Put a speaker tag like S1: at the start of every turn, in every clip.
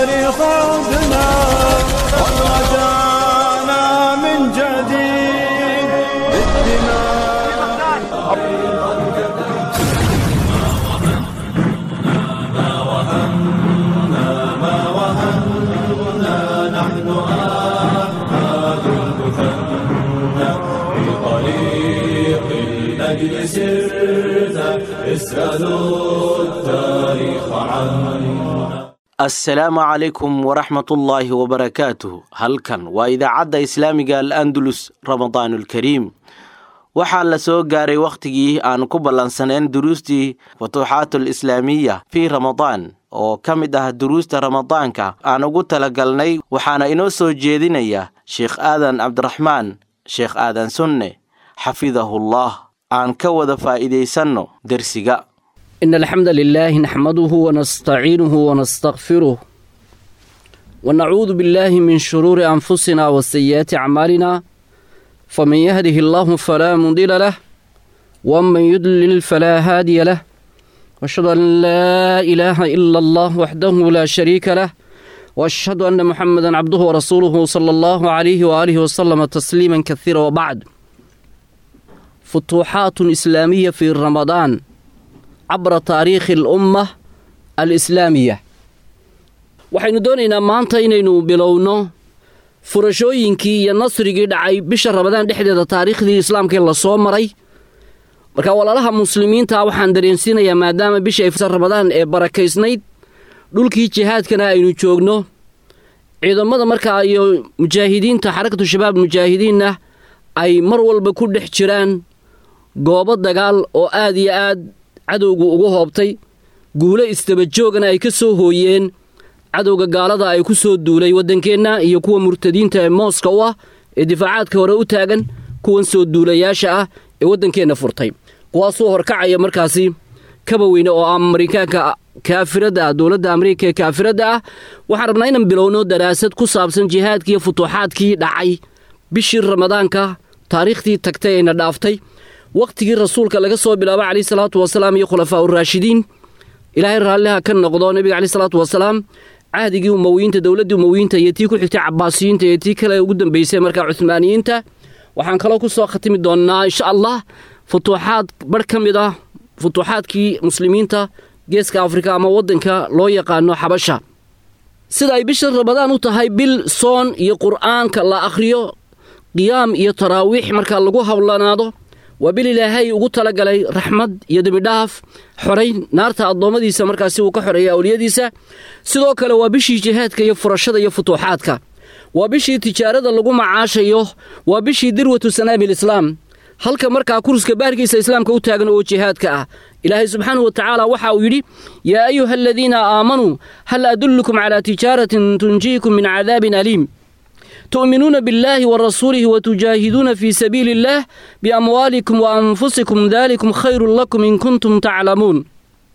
S1: تاريخ عودنا ورجعنا من جديد بالدماء
S2: طريق الأجل سرنا اسألوا التاريخ عنا
S3: assalaamu calaykum waraxmatullaahi wabarakaatuh halkan waa idaacadda islaamiga al andalus ramadaanulkariim waxaa la soo gaaray wakhtigii aan ku ballansaneen duruustii futuuxaatul islaamiya fii ramadaan oo ka mid ah duruusta ramadaanka aan ugu talagalnay waxaana inoo soo jeedinaya sheekh aadan cabdiraxmaan sheekh aadan sunne xafidahullah aan ka wada faa'iidaysanno dersiga
S4: إن الحمد لله نحمده ونستعينه ونستغفره ونعوذ بالله من شرور أنفسنا وسيئات أعمالنا فمن يهده الله فلا مضل له ومن يضلل فلا هادي له وأشهد أن لا إله إلا الله وحده لا شريك له وأشهد أن محمدا عبده ورسوله صلى الله عليه وآله وسلم تسليما كثيرا وبعد فتوحات إسلامية في رمضان cabra taariikhi alumma alislaamiya waxaynu doonaynaa maanta inaynu bilowno furashooyinkii iyo nasrigii dhacay bisha ramadaan dhexdeeda taariikhdii islaamka la soo maray marka walaalaha muslimiinta waxaan dareensiinayaa maadaama bisha ifsa ramadaan ee barakaysnayd dhulkii jihaadkana aynu joogno ciidamada markaa iyo mujaahidiinta xarakatu shabaab mujaahidiinna ay mar walba ku dhex jiraan goobo dagaal oo aad iyo aad cadowgu ugu hoobtay guulo istabajoogana ay ka soo hooyeen cadowga gaalada ay ku soo duulay waddankeenna iyo kuwa murtadiinta ee mooska u ah ee difaacaadka hore u taagan kuwan soo duulayaasha ah ee waddankeenna furtay kuwaasuu horkacaya markaasi kaba weyne oo ah marikaanka kaafiradda ah dowladda amriika ee kaafiradda ah waxaan rabnaa inaan bilowno daraasad ku saabsan jihaadkiiyo futuuxaadkii dhacay bishii ramadaanka taariikhdii tagtay ayna dhaaftay wakhtigii rasuulka laga soo bilaabo calayhi salaatu wasalaam iyo khulafaa uraashidiin ilaahay raalliha ka noqdo nebiga caleyhi salaatu wasalaam cahdigii umowiyiinta dowladdii umowiyiinta iyo tii ku xigtay cabaasiyiinta iyo tii kale ugu dambaysay markaa cuhmaaniyiinta waxaan kaloo ku soo khatimi doonnaa insha allah futuuxaad barh ka mid ah futuuxaadkii muslimiinta geeska afrika ama waddanka loo yaqaano xabasha sida ay bisha ramadaan u tahay bil soon iyo qur'aanka la akhriyo qiyaam iyo taraawiix markaa lagu hawlanaado waa bil ilaahay ugu talagalay raxmad iyo dembidhaaf xoray naarta addoommadiisa markaasi uu ka xoreeya awliyadiisa sidoo kale waa bishii jihaadka iyo furashada iyo futuuxaadka waa bishii tijaarada lagu macaashayo waa bishii dirwatu sanaami lislaam halka markaa kurska baarkiisa islaamka u taagan oo jihaadka ah ilaahay subxaanahu wa tacaala waxa uu yidhi yaa ayuha aladiina aamanuu hal adullukum calaa tijaaratin tunjiikum min cadaabin aliim تؤمنون بالله ورسوله وتجاهدون في سبيل الله بأموالكم وأنفسكم ذلكم خير لكم إن كنتم تعلمون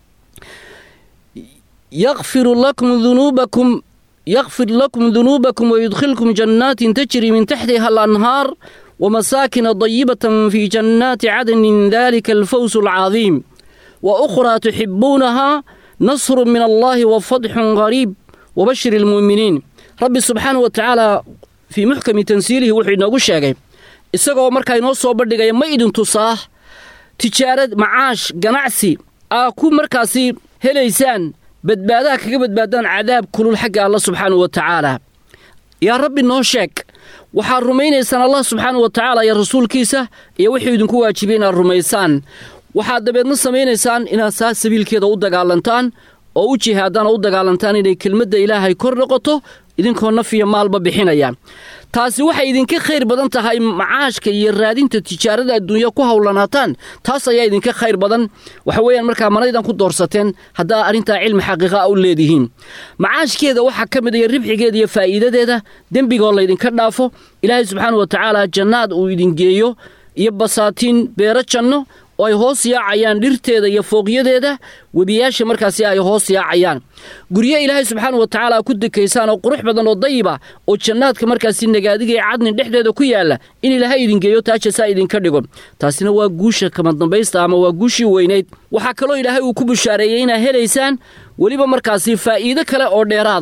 S4: يغفر لكم ذنوبكم يغفر لكم ذنوبكم ويدخلكم جنات تجري من تحتها الأنهار ومساكن طيبة في جنات عدن ذلك الفوز العظيم وأخرى تحبونها نصر من الله وفضح غريب وبشر المؤمنين رب سبحانه وتعالى fii muxkami tansiilihi wuxuu inoogu sheegay isagoo markaa inoo soo bandhigaya ma idin tusaa tijaarad macaash ganacsi aa ku markaasi helaysaan badbaadaha kaga badbaadaan cadaab kulul xagga allah subxaanahu wa tacaala yaa rabbi noo sheeg waxaad rumaynaysaan allah subxaanahu wa tacaala iyo rasuulkiisa iyo wuxuu idinku waajibay inaad rumaysaan waxaad dabeedna samaynaysaan inaad saa sabiilkeeda u dagaalantaan oo u jihaadaan oo u dagaalantaan inay kelmadda ilaahay kor noqoto idinkoo naf iyo maalba bixinaya taasi waxay idinka khayr badan tahay macaashka iyo raadinta tijaarada adduunya ku howlanaataan taas ayaa idinka khayr badan waxa weeyaan markaa manaydan ku doorsateen haddaa arrintaa cilmi xaqiiqa a u leedihiin macaashkeeda waxaa ka mid iyo ribxigeeda iyo faa'iidadeeda dembigoo laydinka dhaafo ilaahay subxaana wa tacaala jannaad uu idin geeyo iyo basaatiin beero janno oo ay hoos yaacayaan dhirteeda iyo fooqyadeeda webiyaasha markaasi ay hoos yaacayaan guryo ilaahay subxaana wa tacaala ku dekaysaan oo qurux badan oo dayiba oo jannaadka markaasi nagaadiga ee cadnin dhexdeeda ku yaalla in ilaahay idin geeyo taajasaa idinka dhigo taasina waa guusha kama dambaysta ama waa guushii weynayd waxaa kaloo ilaahay uu ku bushaareeyey inaad helaysaan weliba markaasi faa'iido kale oo dheeraada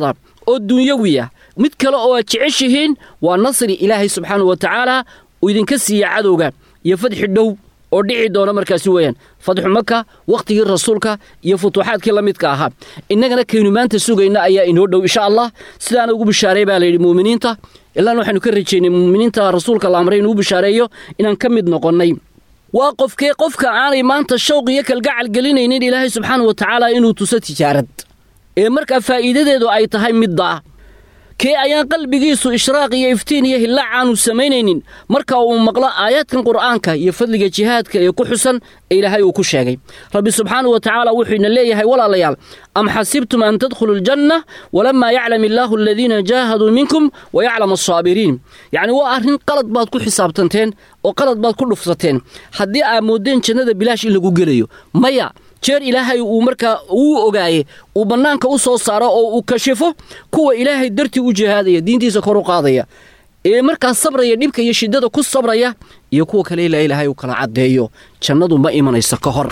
S4: oo dunyawiya mid kale oo aad jeceshihiin waa nasri ilaahay subxaana wa tacaala uu idinka siiya cadowga iyo fadxi dhow oo dhici doona markaasi weeyaan fadxu maka wakhtigii rasuulka iyo futuuxaadkii la midka ahaa innagana kaynu maanta sugayna ayaa inoo dhow insha allah sidaana ugu bishaaray baa layidhi muuminiinta ilaana waxaynu ka rajaynay muuminiinta rasuulka la amray inuu bishaareeyo inaan ka mid noqonnay waa qofkee qofka aanay maanta shawq iyo kalgacal gelinaynin ilaahay subxaana wa tacaala inuu tuso tijaarad ee markaa faa'iidadeedu ay tahay middaa kee ayaan qalbigiisu ishraaq iyo iftiin iyo hillaac aanu samaynaynin marka uu maqlo aayaadkan qur'aanka iyo fadliga jihaadka ee ku xusan ee ilaahay uu ku sheegay rabbi subxaanau wa tacaala wuxuu ina leeyahay walaalayaal am xasibtum an tadkhuluu aljanna walamaa yaclam illaahu aladiina jaahaduu minkum wa yaclam asaabiriin yacni waa arrin qalad baad ku xisaabtanteen oo qalad baad ku dhufsateen haddii aad mooddeen jannada bilaash in lagu gelayo maya jeer ilaahay uu markaa uu ogaaye uu bannaanka u soo saaro oo uu kashifo kuwa ilaahay dartii u jihaadaya diintiisa kor u qaadaya ee markaa sabraya dhibka iyo shiddada ku sabraya iyo kuwa kale ilaa ilaahay uu kala caddeeyo jannadu ma imanayso ka hor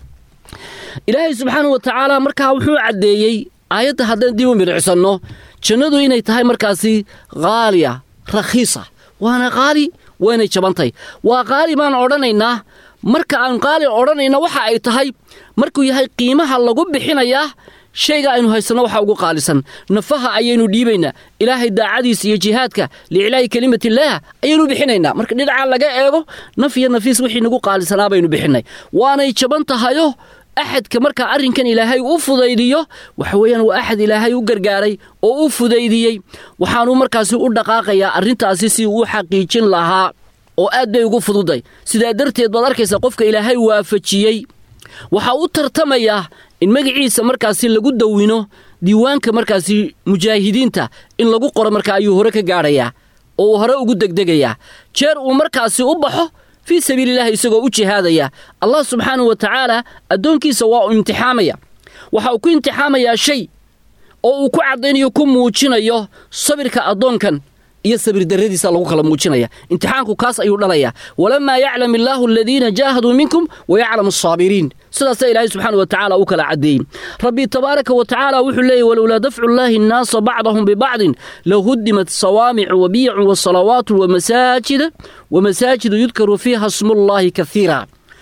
S4: ilaahay subxaana wa tacaala markaa wuxuu caddeeyey aayadda haddaan dib u midhicsanno jannadu inay tahay markaasi haaliya rakhiisa waana qaali waynay jabantay waa qaali baan odhanaynaa marka aan qaali odhanayna waxa ay tahay markuu yahay qiimaha lagu bixinayaa shayga aynu haysanno waxa ugu qaalisan nafaha ayaynu dhiibaynaa ilaahay daacadiisa iyo jihaadka liiclaahi kelimatillaah ayaynu bixinaynaa marka dhinaca laga eego naf iyo nafiis wixii nagu qaalisanaa baynu bixinnay waanay jaban tahayo axadka markaa arrinkan ilaahay u fudaydiyo waxa weeyaan waa axad ilaahay u gargaaray oo u fudaydiyey waxaanuu markaasi u dhaqaaqayaa arrintaasi si uu xaqiijin lahaa oo aad bay ugu fududay sidaa darteed baad arkaysaa qofka ilaahay waafajiyey waxaa u tartamayaa in magaciisa markaasi lagu dawino diiwaanka markaasi mujaahidiinta in lagu qoro markaa ayuu hore ka gaadhayaa oo uu hore ugu degdegayaa jeer uu markaasi u baxo fii sabiilillahi isagoo u jihaadaya allah subxaanahu wa tacaala addoonkiisa waa uu imtixaamaya waxa uu ku imtixaamayaa shay oo uu ku caddaynayo ku muujinayo sabirka addoonkan iyo sabir darradiisa lagu kala muujinaya imtixaanku kaas ayuu dhalayaa walamaa yaclam illaahu aladiina jaahaduu minkum wa yaclam asaabiriin sidaasaa ilaahay subxaana wa tacaala u kala caddeeyey rabbi tabaaraka wa tacaala wuxuu leeyay walowlaa dafcu llaahi annaasa bacdahum bibacdin lahudimat sawaamicu wa biyacun wa salawaatu wa masaajida wa masaajidu yudkaru fiiha smullaahi kaiira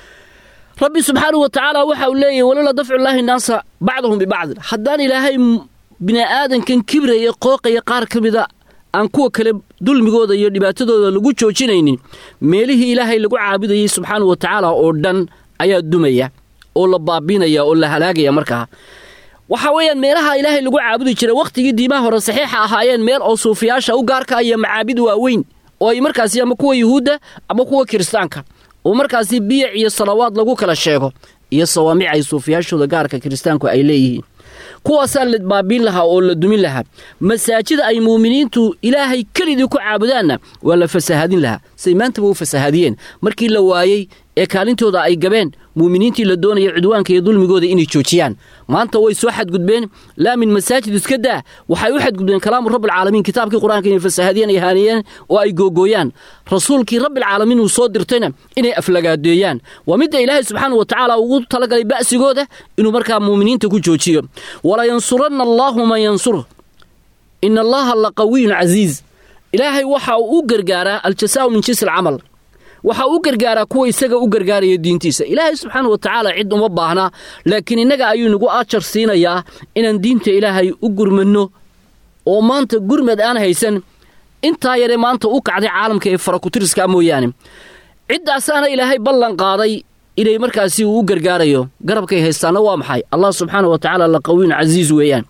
S4: rabbi subxaana wa tacaala waxa uu leeyahy walowlaa dafcu llaahi annaasa bacdahum bibacdin haddaan ilaahay bini'aadankan kibraya qooqaya qaar ka mida aan kuwa kale dulmigooda iyo dhibaatadooda lagu joojinaynin meelihii ilaahay lagu caabudayey subxaana wa tacaala oo dhan ayaa dumaya oo la baabinaya oo la halaagaya markaa waxa weeyaan meelaha ilaahay lagu caabudi jiray wakhtigii diimaha hore saxiixa ahaayeen meel oo suufiyaasha u gaarka iyo macaabid waaweyn oo ay markaasi ama kuwa yuhuudda ama kuwa kiristaanka oo markaasi biyac iyo salawaad lagu kala sheego iyo sawaamic ay suufiyaashooda gaarka kiristaanku ay leeyihiin kuwaasaa la baabiin lahaa oo la dumin lahaa masaajida ay muuminiintu ilaahay kelidii ku caabudaanna waa la fasahaadin lahaa say maantaba u fasahaadiyeen markii la waayey ee kaalintooda ay gabeen muuminiintii la doonaya cudwaanka iyo dulmigooda inay joojiyaan maanta way soo xadgudbeen laa min masaajid iska daa waxay u xadgudbeen kalaamu rabbilcaalamiin kitaabkii qur-aanka inay fasahaadiyeen ay haaniyeen oo ay googooyaan rasuulkii rabbilcaalamiin uu soo dirtayna inay aflagaadeeyaan waa midda ilaahay subxaana wa tacaala ugu talagalay ba'sigooda inuu markaa muuminiinta ku joojiyo walayansuranna allaahu man yansur ina allaha la qawiyun casiiz ilaahay waxa uu u gargaaraa aljasaau min jinsi alcamal waxa u gargaaraa kuwa isaga u gargaaraya diintiisa ilaahay subxaana wa tacaala cid uma baahnaa laakiin innaga ayuu nagu ajar siinayaa inaan diinta ilaahay u gurmadno oo maanta gurmad aan haysan intaa yare maanta u kacday caalamka ee farakutiriska mooyaane ciddaasaana ilaahay ballan qaaday inay markaasi uu u gargaarayo garabkay haystaanna waa maxay allah subxaana wa tacaala la qawiyun casiiz weeyaan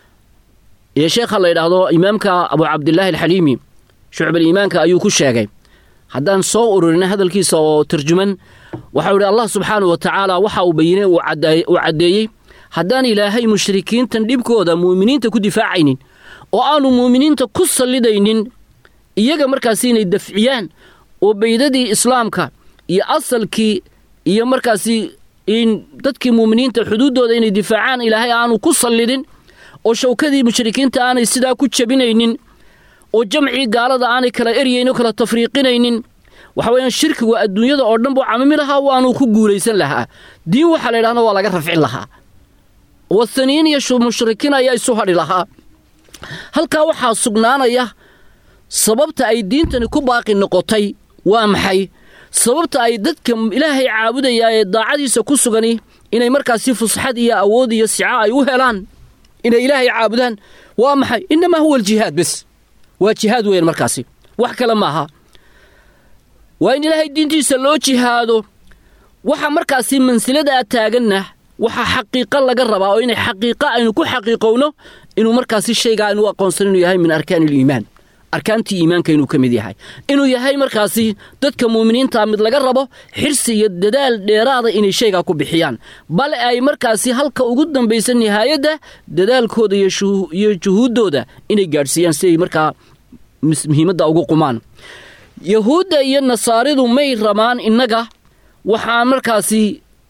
S4: iyo sheekha la yidhaahdo imaamka abu cabdilaahi alxaliimi shucbaliimaanka ayuu ku sheegay haddaan soo ururina hadalkiisa oo tarjuman waxau idhi allah subxaana wa tacaala waxa uu bayinay uu caddeeyey haddaan ilaahay mushrikiintan dhibkooda mu'miniinta ku difaacaynin oo aanu mu'miniinta ku sallidaynin iyaga markaasi inay dafciyaan oo baydadii islaamka iyo asalkii iyo markaasi in dadkii mu'miniinta xuduuddooda inay difaacaan ilaahay aanu ku sallidin oo shawkadii mushrikiinta aanay sidaa ku jabinaynin oo jamcii gaalada aanay kala eryayn oo kala tafriiqinaynin waxa weeyaan shirkigu adduunyada oo dhan buu camimi lahaa waanuu ku guulaysan lahaa diin waxaa la yidhahda waa laga rafcin lahaa wathaniin iyo mushrikiin ayaa isu hadhi lahaa halkaa waxaa sugnaanaya sababta ay diintani ku baaqi noqotay waa maxay sababta ay dadka ilaahay caabudayaa ee daacadiisa ku sugani inay markaasi fusxad iyo awood iyo sica ay u helaan inay ilaahay caabudaan waa maxay innamaa huwa aljihaad bes waa jihaad weyan markaasi wax kale maaha waa in ilaahay diintiisa loo jihaado waxa markaasi mansiladaa taaganna waxaa xaqiiqo laga rabaa oo inay xaqiiqo aynu ku xaqiiqowno inuu markaasi shaygaa aynu u aqoonsan inuu yahay min arkaani iliimaan arkaantii iimaanka inuu ka mid yahay inuu yahay markaasi dadka muuminiintaa mid laga rabo xirsi iyo dadaal dheeraada inay shaygaa ku bixiyaan bale ay markaasi halka ugu dambaysa nihaayadda dadaalkooda iyo juhuuddooda inay gaadhsiiyaan si ay markaa muhiimadda ugu qumaan yahuudda iyo nasaaridu may rabaan innaga waxaa markaasi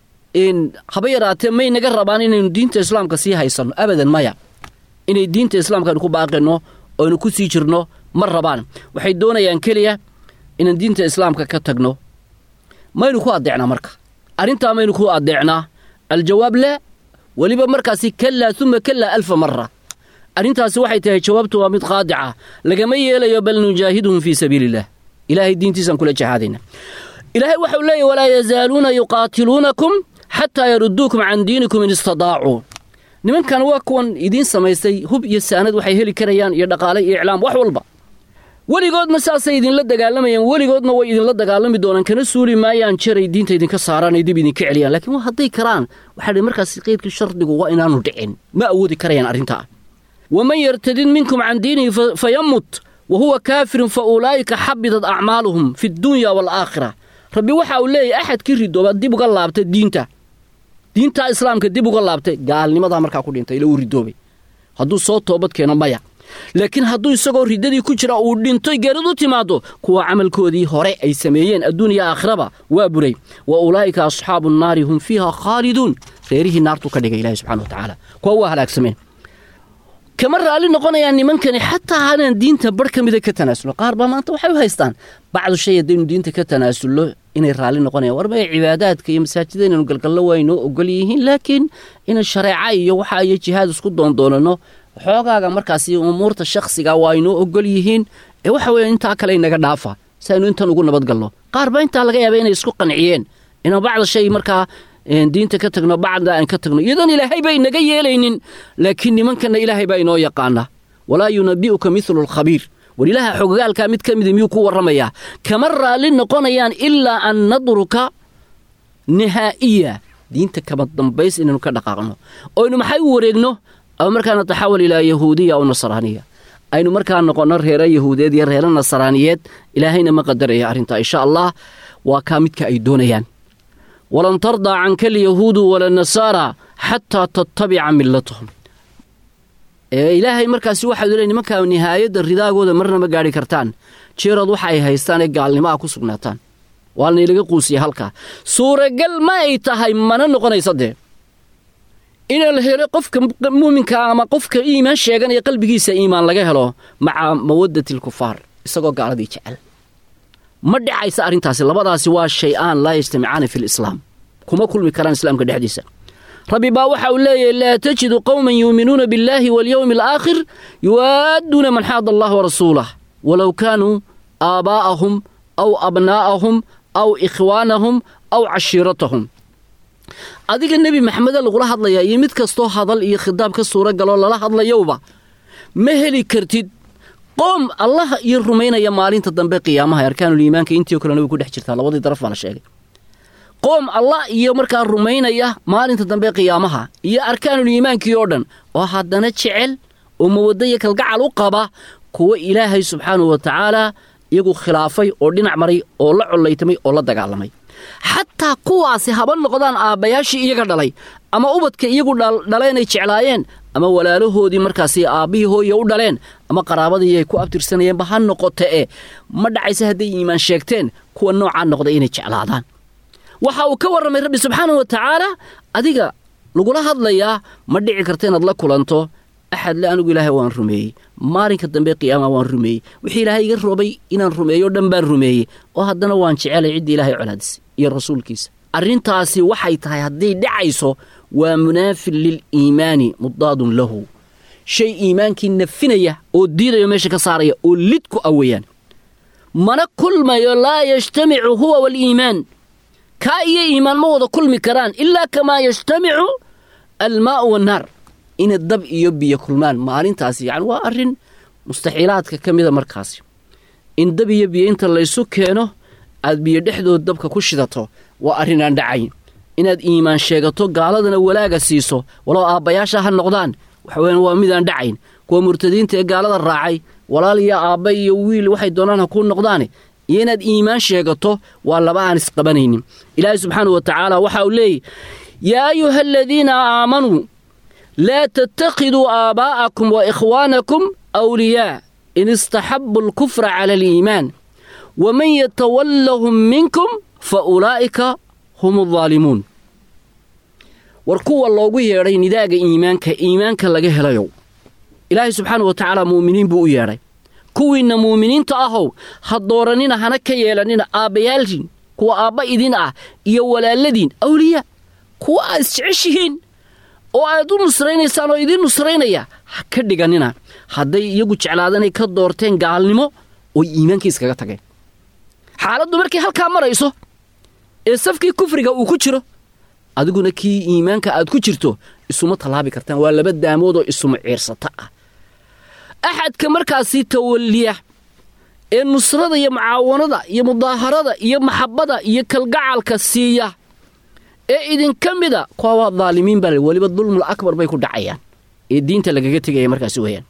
S4: haba yaraatee may naga rabaan inaynu diinta islaamka sii haysanno abadan maya inay diinta islaamka aynu ku baaqinno oo aynu ku sii jirno ma rabaan waxay doonayaan keliya inaan diinta islaamka ka tagno maynu ku addeecnaa marka arrintaa maynu ku addeecnaa aljawaab laa weliba markaasi kalaa uma kalaa alfa mara arrintaasi waxay tahay jawaabtu waa mid qaadica lagama yeelayo bal nujaahiduhum fii sabiili illah ilaahay diintiisaan kula jahaadayna ilaahay waxau leeyahy walaa yazaaluuna yuqaatiluunakum xataa yarudduukum can diinikum in istadaacuu nimankan waa kuwan idiin samaystay hub iyo saanad waxay heli karayaan iyo dhaqaale iyo iclaam wax walba weligoodna saasay idinla dagaalamayaan weligoodna way idinla dagaalami doonaan kana suuli maayaan jeray diinta idinka saaraan ay dib idinka celiyaan laakiin waa hadday karaan waxaa dhi markaas qeydkii shardigu waa inaanu dhicin ma awoodi karayaan arrintaa waman yartadid minkum can diinihi fayamut wa huwa kaafirun fa ulaa'ika xabidat acmaaluhum fi ddunya waalaakhira rabbi waxa uu leeyahy axadkii ridooba dib uga laabta diinta diintaa islaamka dib uga laabtay gaalnimadaa markaa ku dhintay ila uu ridoobay hadduu soo toobad keeno maya laakiin hadduu isagoo riddadii ku jira uu dhintoy geeridu timaaddo kuwa camalkoodii hore ay sameeyeen adduun iyo aakhiraba waa buray wa ulaa'ika asxaabu nnaari hum fiiha khaaliduun reerihii naartuu ka dhigay ilahi subxana wa tacaala kuwa waa halaagsameen kama raalli noqonayaan nimankani xataa hanaan diinta barh ka mida ka tanaasulno qaar baa maanta waxay u haystaan bacdu shay haddaynu diinta ka tanaasulno inay raalli noqonayaan war maya cibaadaadka iyo masaajida inaynu galgallo waa inoo ogol yihiin laakiin inaan shareeca iyo waxa iyo jihaad isku doondoonano xoogaaga markaasi umuurta shakhsiga waa inoo ogol yihiin ee waxa weeye intaa kale inaga dhaafa si aynu intan ugu nabadgalno qaar baa intaa laga yaaba inay isku qanciyeen inaan bacda shay markaa diinta ka tagno bacda aan ka tagno iyadoon ilaahay ba inaga yeelaynin laakiin nimankanna ilaahay baa inoo yaqaana walaa yunabi'uka midlu alkhabiir war ilaaha xogogaalkaa mid ka mida miyuu ku warramayaa kama raalli noqonayaan ilaa an nadruka nihaa'iya diinta kama dambays inaynu ka dhaqaaqno oynu maxay u wareegno ama markaa nataxawal ilaa yahuudiya aw nasraaniya aynu markaa noqonno reero yahuudeed iyo reero nasraaniyeed ilaahayna ma qadaraya arrintaa insha allah waa kaa midka ay doonayaan walan tardaa canka alyahuudu wala nasaara xataa tattabica millatahum ilaahay markaasi waxaad le nimankaa nihaayadda ridaagooda marna ma gaadhi kartaan jeerood waxa ay haystaan ee gaalnimo ah ku sugnaataan waa laylaga quusiya halkaa suuragal ma ay tahay mana noqonaysa dee inaa la helo qofka muuminka ama qofka iimaan sheeganaya qalbigiisa iimaan laga helo maca mawaddati alkufaar isagoo gaaladii jecel ma dhacaysa arrintaasi labadaasi waa shay-aan laa yajtamicaani fi lislaam kuma kulmi karaan islaamka dhexdiisa rabbi baa waxa uu leeyahy laa tajidu qowman yuuminuuna biاllaahi waاlyowmi alaakhir yuwaadduuna man xaada allah warasuulah walow kaanuu aabaa'ahum aw abnaa'ahum aw ikhwaanahum aw cashiiratahum adiga nebi maxameda lagula hadlayaa iyo mid kastoo hadal iyo khitaab ka suura galoo lala hadlayowba ma heli kartid qoom allah iyo rumaynaya maalinta dambe qiyaamaha arkaanuliimaanka intiio kalena way ku dhex jirtaa labadii daraf baa la sheegay qoom allah iyo markaa rumaynaya maalinta dambe qiyaamaha iyo arkaanuliimaankii oo dhan oo haddana jecel oo mawaddo iyo kalgacal u qaba kuwa ilaahay subxaanahu wa tacaalaa iyagu khilaafay oo dhinac maray oo la collaytamay oo la dagaalamay xataa kuwaasi haba noqdaan aabbayaashii iyaga dhalay ama ubadka iyagu dhaleenay jeclaayeen ama walaalahoodii markaasi aabbihii hooya u dhaleen ama qaraabadii ay ku abtirsanayeenba ha noqote e ma dhacaysa hadday iimaan sheegteen kuwa noocaa noqday inay jeclaadaan waxa uu ka warramay rabbi subxaanahu wa tacaala adiga lagula hadlayaa ma dhici karta inaad la kulanto axad le anigu ilaahay waan rumeeyey maalinka dambe qiyaama waan rumeeyey wixii ilaahay iga roobay inaan rumeeyo dhan baan rumeeyey oo haddana waan jecelay ciddii ilaahay colaadisay iyo rasuulkiisa arrintaasi waxay tahay hadday dhacayso waa munaafin liliimaani mudaadun lahu shay iimaankii nafinaya oo diidaya meesha ka saaraya oo lid ku ah weeyaan mana kulmayo laa yajtamicu huwa waaliimaan kaa iyo iimaan ma wada kulmi karaan ilaa kamaa yajtamicu almaa'u wannaar inay dab iyo biyo kulmaan maalintaasi yani waa arrin mustaxiilaadka ka mida markaasi in dab iyo biyo inta laysu keeno aad biyo dhexdood dabka ku shidato waa arrin aan dhacayn inaad iimaan sheegato gaaladana walaaga siiso walow aabbayaasha ha noqdaan waxaweyaan waa midaan dhacayn kuwa murtadiinta ee gaalada raacay walaal iyo aabba iyo wiil waxay doonaan ha kuu noqdaane iyo inaad iimaan sheegato waa laba aan isqabanaynin ilaahay subxaanau wa tacaala waxa uu leeyay yaa ayuha aladiina aamanuu laa tattakhiduu aabaa'akum wa ikhwaanakum awliyaa in istaxabu alkufra cala aliimaan waman yatawallahum minkum fa ulaa'ika hum aldaalimuun war kuwa loogu yeedhay nidaaga iimaanka iimaanka laga helayow ilaahay subxaana wa tacaala mu'miniin buu u yeedhay kuwiinna muuminiinta ahow ha dooranina hana ka yeelanina aabbayaalkiin kuwa aabba idin ah iyo walaaladiin awliyaa kuwa aad isjeceshihiin oo aad u nusraynaysaan oo idiin nusraynaya ha ka dhiganina hadday iyagu jeclaadanay ka doorteen gaalnimo oy iimaankii iskaga tageen xaaladdu markay halkaa marayso ee safkii kufriga uu ku jiro adiguna kii iimaanka aad ku jirto isuma tallaabi kartaan waa laba daamood oo isuma ciirsata ah axadka markaasi tawalliya ee nusrada iyo mucaawanada iyo mudaaharada iyo maxabbada iyo kalgacalka siiya ee idinka mida kuwa waa daalimiin baa weliba dulmul akbar bay ku dhacayaan ee diinta lagaga tegaya markaasi weyaan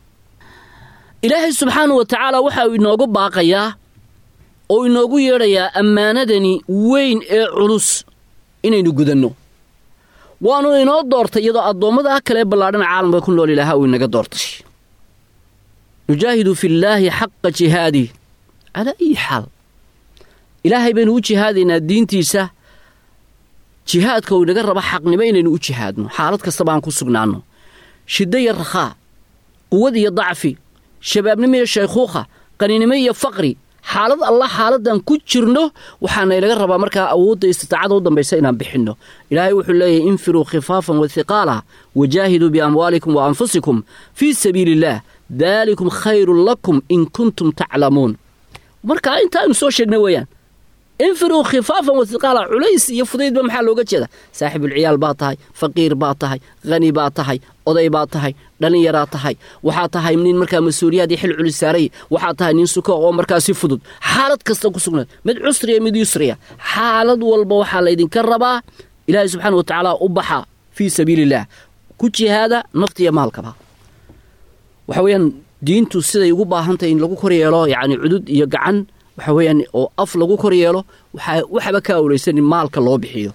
S4: ilaahay subxaanau wa tacaala waxa uu inoogu baaqayaa oo inoogu yeedhayaa ammaanadani weyn ee culus inaynu gudanno waanu inoo doortay iyadoo addoommada kale ee ballaadhan caalamka ku nool ilaaha uu inaga doortay nujaahidu fillaahi xaqa jihaadih calaa ayi xaal ilaahay baynu u jihaadaynaa diintiisa jihaadka uu inaga raba xaqnimo inaynu u jihaadno xaalad kastaba aan ku sugnaanno shiddo iyo rakhaa quwad iyo dacfi shabaabnimo iyo shaykhuukha qaninimo iyo faqri xaalad allah xaaladdan ku jirno waxaana inaga rabaa markaa awoodda istitaacada u dambaysa inaan bixinno ilaahay wuxuu leeyahy infiruu khifaafan wa hiqaala wajaahiduu biamwaalikum wa anfusikum fii sabiili illaah daalikum khayrun lakum in kuntum taclamuun markaa intaaynu soo sheegna weeyaan infiruu khifaafan wa hiqaala culays iyo fudaydba maxaa looga jeeda saaxibulciyaal baa tahay faqiir baa tahay khani baa tahay oday baa tahay dhallinyaraa tahay waxaa tahay nin markaa mas-uuliyaad iyo xil culis saaray waxaa tahay nin suko oo markaa si fudud xaalad kasta ku sugnaad mid cusriya mid yusriya xaalad walba waxaa laydinka rabaa ilaahay subxaana wa tacaala u baxa fii sabiiliillaah ku jihaada naftiya maalkaba waxa weeyaan diintu siday ugu baahantahay in lagu kor yeelo yacni cudud iyo gacan waxa weeyaan oo af lagu kor yeelo waxaa waxba ka awlaysan in maalka loo bixiyo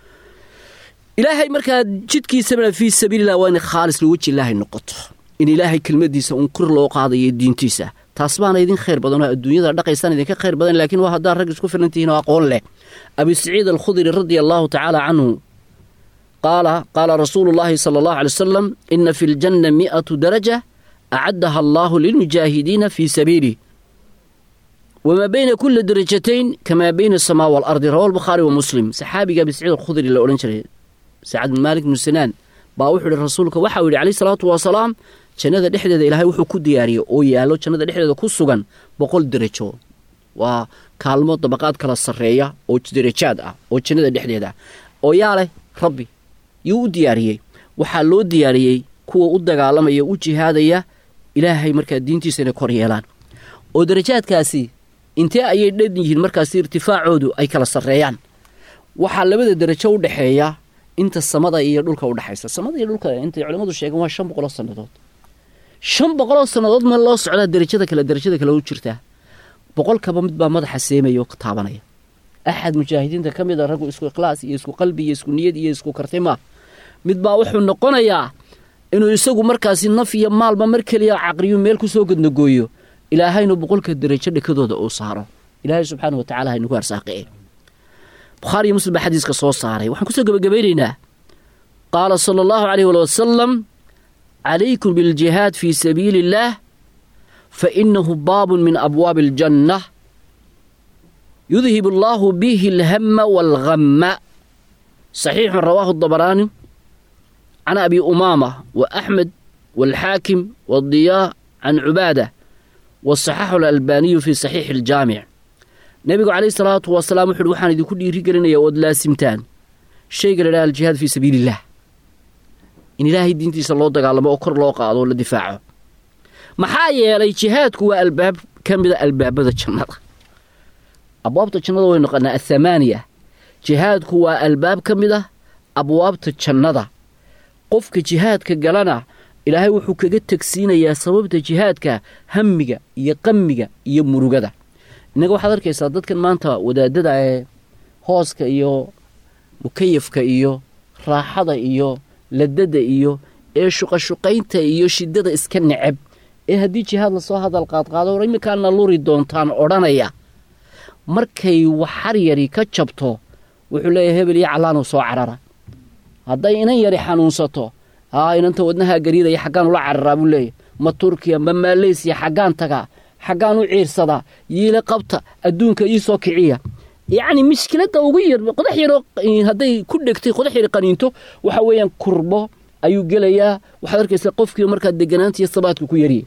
S4: ilaahay markaa jidkiisabana fii sabiililah waa inay khaalis liweji ilaahay noqoto in ilaahay kelmadiisa uun kor loo qaadayo diintiisa taas baana idin khayr badan oo adduunyada dhaqaysaan idinka khayr badan laakiin waa haddaad rag isku filan tihiin oo aqoon leh abi saciid alkhudri radia allaahu tacaala canhu qaala qaala rasuulu llaahi sala allahu alay wasalam ina fi ljanna mi'atu daraja acaddaha allaahu lilmujaahidiina fii sabiilih wamaa bayna kuli darajatayn kamaa bayna asamaa waalardi rawa albukhaari wa muslim saxaabiga abi saciid alkhudri la odhan jiray sacad bin maalik bnu sinaan baa wuxuu ihi rasuulka waxau yidhi calayh salaatu wasalaam jannada dhexdeeda ilaahay wuxuu ku diyaariyey oo yaallo jannada dhexdeeda ku sugan boqol derajo waa kaalmo dabaqaad kala sarreeya oo derajaad ah oo jannada dhexdeeda ah oo yaa leh rabbi yuu u diyaariyey waxaa loo diyaariyey kuwa u dagaalamaya u jihaadaya ilaahay markaa diintiisa inay kor yeelaan oo derajaadkaasi intee ayay dhan yihiin markaasi irtifaacoodu ay kala sarreeyaan waxaa labada derajo u dhexeeya inta samada iyo dhulka udhexaysa samada iyo dhulka intay culimmadu sheegeen waa shan boqoloo sannadood shan boqoloo sannadood ma loo socdaa derajada kale derajada kale u jirtaa boqolkaba mid baa madaxa seemaya oo ka taabanaya axad mujaahidiinta ka mid a raggu isku ikhlaas iyo isku qalbi iyo isku niyad iyo isku kartima mid baa wuxuu noqonayaa inuu isagu markaasi naf iyo maalba mar keliya caqriyu meel ku soo gadnagooyo ilaahaynu boqolka derajo dhekadooda uu saaro ilaahay subxaana wa tacala haynugu arsaaqee bukhaariyo muslim baa xadiiska soo saaray waxaan kusoo gebagabaynaynaa qaala sala allahu calayh wali wasalam calaykum biljihaad fii sabiili illaah fa innahu baabun min abwaabi aljanna yudhib allaahu bihi alhama waalhamma saxiixun rawaahu dabaraani can abi umaama wa axmed waalxaakim waadiyaa can cubaada wasaxaxu alalbaaniyu fii saxiixi aljaamic nebigu calayhi salaatu wasalaam wuxuuhi waxaan idinku dhiiri gelinaya ood laasimtaan shayga la dhaha aljihaad fii sabiili illah in ilaahay diintiisa loo dagaalamo oo kor loo qaado oo la difaaco maxaa yeelay jihaadku waa albaab ka mida albaabada jannada abwaabta jannada way noqonaa athamaaniya jihaadku waa albaab ka mid ah abwaabta jannada qofka jihaadka galana ilaahay wuxuu kaga tegsiinayaa sababta jihaadka hamiga iyo qamiga iyo murugada innaga waxaad arkaysaa dadkan maanta wadaadada ee hooska iyo mukayafka iyo raaxada iyo ladada iyo ee shuqashuqaynta iyo shidada iska necab ee haddii jihaad lasoo hadal qaadqaado or iminkaana luri doontaan odhanaya markay waxar yari ka jabto wuxuu leeyahay hebel iyo callaanuu soo carara hadday inan yari xanuunsato aa inanta wadnahaa gariidaya xaggaan ula cararaa buu leeyahy ma turkiya ma maaleysiya xaggaan tagaa xaggaan u ciirsadaa yiile qabta adduunka ii soo kiciya yacni mushkiladda ugu yar qodax yaroo hadday ku dhegtay qodax yari qaniinto waxa weeyaan kurbo ayuu gelayaa waxaad arkaysaa qofkii markaad deganaanta iyo sabaadka ku yariyay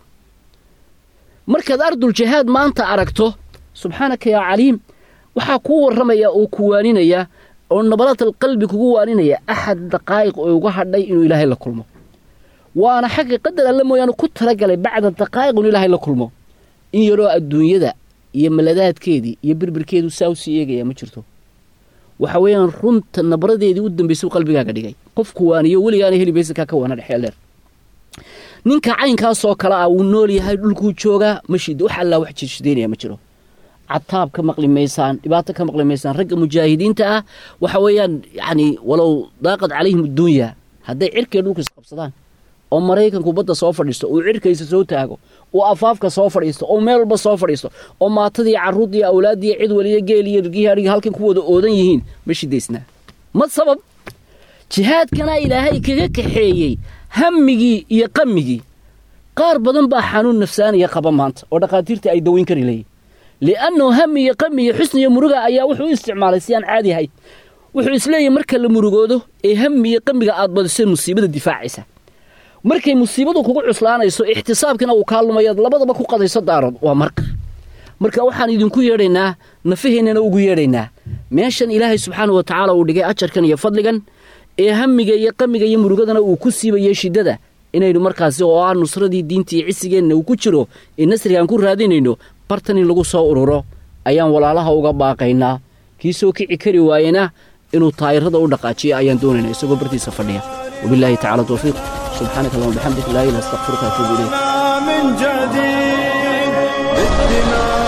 S4: markaad ardul jihaad maanta aragto subxaanaka yaa caliim waxaa kuu warramaya oo ku waaninaya oo nabalatal qalbi kugu waaninaya axad daqaa'iq oo uga hadhay inuu ilaahay la kulmo waana xagga qadar alle mooyaane ku talagalay bacda daqaa'iq inuu ilaahay la kulmo in yaroo adduunyada iyo maladaadkeedii iyo birbirkeedu saa u sii eegaya ma jirto waxa weeyaan runta nabradeedii u dambaysay qalbigaaga dhigay qofku waaniyo weligaana heli baysankaa ka waana dhexeel dheer ninka caynkaasoo kale ah wuu nool yahay dhulkuu joogaa ma shid wax allaa wax jirshidaynaya ma jiro cataab ka maqli maysaan dhibaato ka maqli maysaan ragga mujaahidiinta ah waxa weeyaan yacni walow daaqad calayhim adduunya hadday cirkay dhulka isqabsadaan oo maraykanku badda soo fadhiisto uu cirkaysa soo taago uu afaafka soo fadhiisto oo meel walba soo fadhiisto oo maatadii carruurdiiyo awlaaddiiyo cid waliyo geeliyo rgihii adhigi halkan ku wada oodan yihiin ma shidaysnaa ma sabab jihaadkana ilaahay kaga kaxeeyey hammigii iyo qammigii qaar badan baa xanuun nafsaaniya qaba maanta oo dhakhaatiirta ay daweyn kari leeyihin li'annahu hami iyo qami iyo xusni iyo muruga ayaa wuxuu u isticmaalay si aan caadi ahayn wuxuu isleeyahy marka la murugoodo ee hami iyo qamiga aad badiseen musiibada difaacaysa markay musiibadu kugu cuslaanayso ixtisaabkina uu kaa lumayaad labadaba ku qadayso daarood waa marka marka waxaan idinku yeedhaynaa nafaheennana ugu yeedhaynaa meeshan ilaahay subxaana wa tacaala uu dhigay ajarkan iyo fadligan ee hamiga iyo qamiga iyo murugadana uu ku siibayo shiddada inaynu markaasi oo ah nusradii diinta iyo cisigeenna uu ku jiro ee nasrigaan ku raadinayno bartan in lagu soo ururo ayaan walaalaha uga baaqaynaa kii soo kici kari waayena inuu taayirada u dhaqaajiyo ayaan doonaynaa isagoo bartiisa fadhiya wabilaahi tacala towfiiq subxaanaka allahuma bixamdik laa ilaha astaqfiruka atuubu ilayk
S1: من جديد بالدماء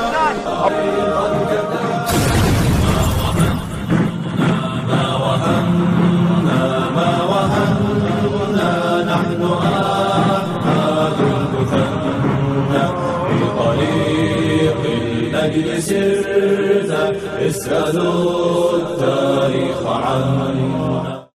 S2: طريق الأجل سرنا اسألوا التاريخ عنا